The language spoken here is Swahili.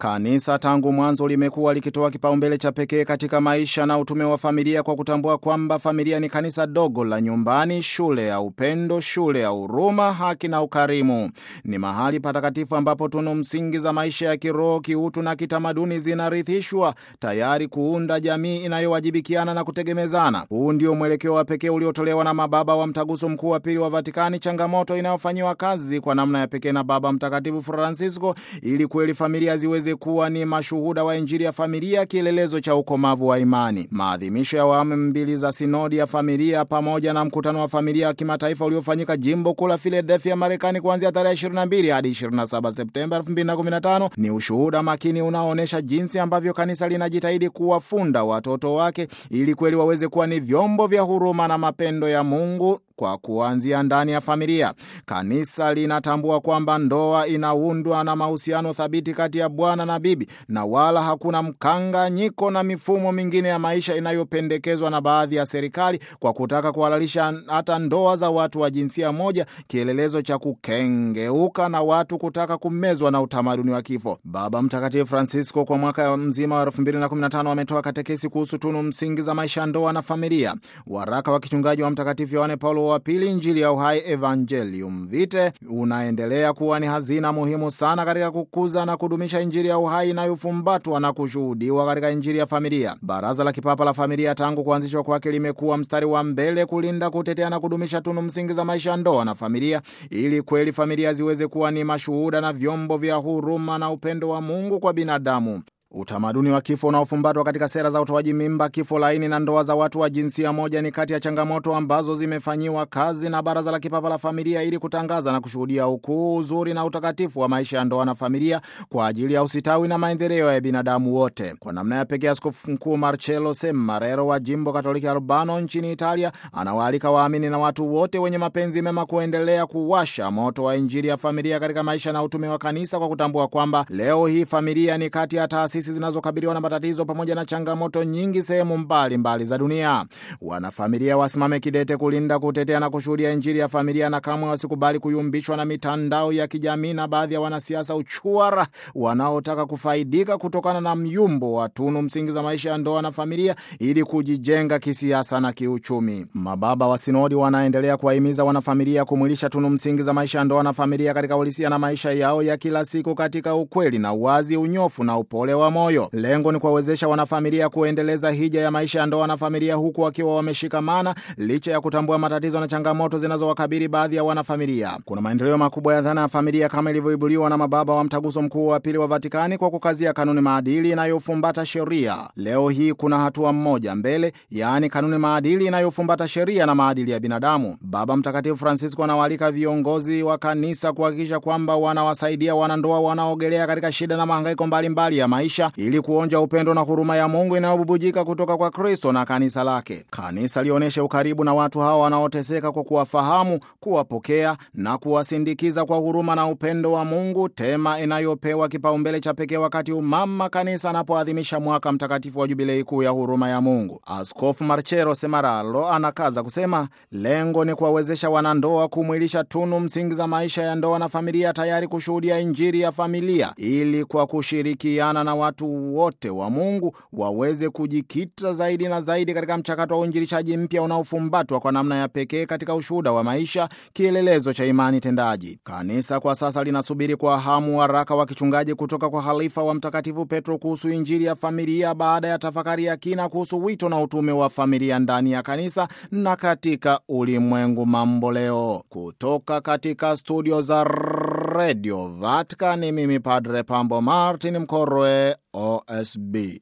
Kanisa tangu mwanzo limekuwa likitoa kipaumbele cha pekee katika maisha na utume wa familia kwa kutambua kwamba familia ni kanisa dogo la nyumbani, shule ya upendo, shule ya huruma, haki na ukarimu. Ni mahali patakatifu ambapo tunu msingi za maisha ya kiroho, kiutu na kitamaduni zinarithishwa, tayari kuunda jamii inayowajibikiana na kutegemezana. Huu ndio mwelekeo wa pekee uliotolewa na mababa wa Mtaguso Mkuu wa Pili wa Vatikani, changamoto inayofanyiwa kazi kwa namna ya pekee na Baba Mtakatifu Francisco ili kweli familia ziweze kuwa ni mashuhuda wa Injili ya familia, kielelezo cha ukomavu wa imani. Maadhimisho ya awamu mbili za sinodi ya familia pamoja na mkutano wa familia wa kimataifa uliofanyika jimbo kuu la Philadelphia, Marekani, kuanzia tarehe 22 hadi 27 Septemba 2015 ni ushuhuda makini unaoonyesha jinsi ambavyo kanisa linajitahidi kuwafunda watoto wake ili kweli waweze kuwa ni vyombo vya huruma na mapendo ya Mungu kwa kuanzia ndani ya familia. Kanisa linatambua kwamba ndoa inaundwa na mahusiano thabiti kati ya bwana na bibi, na wala hakuna mkanganyiko na mifumo mingine ya maisha inayopendekezwa na baadhi ya serikali kwa kutaka kuhalalisha hata ndoa za watu wa jinsia moja, kielelezo cha kukengeuka na watu kutaka kumezwa na utamaduni wa kifo. Baba Mtakatifu Francisco kwa mwaka mzima wa 2015 ametoa katekesi kuhusu tunu msingi za maisha ya ndoa na familia. Waraka wa kichungaji wa Mtakatifu Yohane Paulo wa Pili, Injili ya Uhai, Evangelium Vitae, unaendelea kuwa ni hazina muhimu sana katika kukuza na kudumisha Injili ya uhai inayofumbatwa na kushuhudiwa katika Injili ya familia. Baraza la Kipapa la Familia tangu kuanzishwa kwake limekuwa mstari wa mbele kulinda, kutetea na kudumisha tunu msingi za maisha ya ndoa na familia, ili kweli familia ziweze kuwa ni mashuhuda na vyombo vya huruma na upendo wa Mungu kwa binadamu. Utamaduni wa kifo unaofumbatwa katika sera za utoaji mimba, kifo laini na ndoa za watu wa jinsia moja ni kati ya changamoto ambazo zimefanyiwa kazi na Baraza la Kipapa la Familia ili kutangaza na kushuhudia ukuu, uzuri na utakatifu wa maisha ya ndoa na familia kwa ajili ya usitawi na maendeleo ya binadamu wote. Kwa namna ya pekee, Askofu Mkuu Marcello Semarero wa jimbo Katoliki Albano nchini Italia anawaalika waamini na watu wote wenye mapenzi mema kuendelea kuwasha moto wa Injili ya familia katika maisha na utume wa kanisa kwa kutambua kwamba leo hii familia ni kati ya taasisi zinazokabiliwa na matatizo pamoja na changamoto nyingi sehemu mbalimbali za dunia. Wanafamilia wasimame kidete kulinda, kutetea na kushuhudia Injili ya familia, na kamwe wasikubali kuyumbishwa na mitandao ya kijamii na baadhi ya wanasiasa uchuara wanaotaka kufaidika kutokana na myumbo wa tunu msingi za maisha ya ndoa na familia ili kujijenga kisiasa na kiuchumi. Mababa wa sinodi wanaendelea kuwahimiza wanafamilia kumwilisha tunu msingi za maisha ya ndoa na familia katika uhalisia na maisha yao ya kila siku katika ukweli na uwazi, unyofu na upole wa moyo. Lengo ni kuwawezesha wanafamilia kuendeleza hija ya maisha ya ndoa na familia huku wakiwa wameshikamana licha ya kutambua matatizo na changamoto zinazowakabili baadhi ya wanafamilia. Kuna maendeleo makubwa ya dhana ya familia kama ilivyoibuliwa na mababa wa Mtaguso Mkuu wa Pili wa Vatikani kwa kukazia kanuni maadili inayofumbata sheria. Leo hii kuna hatua mmoja mbele, yaani kanuni maadili inayofumbata sheria na maadili ya binadamu. Baba Mtakatifu Francisco anawaalika viongozi wa kanisa kuhakikisha kwamba wanawasaidia wanandoa wanaogelea katika shida na mahangaiko mbalimbali ya maisha ili kuonja upendo na huruma ya Mungu inayobubujika kutoka kwa Kristo na kanisa lake. Kanisa lionyeshe ukaribu na watu hawa wanaoteseka kwa kuwafahamu, kuwapokea na kuwasindikiza kwa huruma na upendo wa Mungu, tema inayopewa kipaumbele cha pekee wakati umama kanisa anapoadhimisha mwaka mtakatifu wa jubilei kuu ya huruma ya Mungu. Askofu Marcello Semeraro anakaza kusema lengo ni kuwawezesha wanandoa kumwilisha tunu msingi za maisha ya ndoa na familia, tayari kushuhudia Injili ya familia ili kwa kushirikiana na watu wote wa Mungu waweze kujikita zaidi na zaidi katika mchakato wa uinjilishaji mpya unaofumbatwa kwa namna ya pekee katika ushuhuda wa maisha, kielelezo cha imani tendaji. Kanisa kwa sasa linasubiri kwa hamu waraka wa kichungaji kutoka kwa halifa wa Mtakatifu Petro kuhusu Injili ya familia, baada ya tafakari ya kina kuhusu wito na utume wa familia ndani ya kanisa na katika ulimwengu mambo leo. Kutoka katika studio za Radio Vatican, ni mimi Padre Pambo Martin Mkorwe, OSB.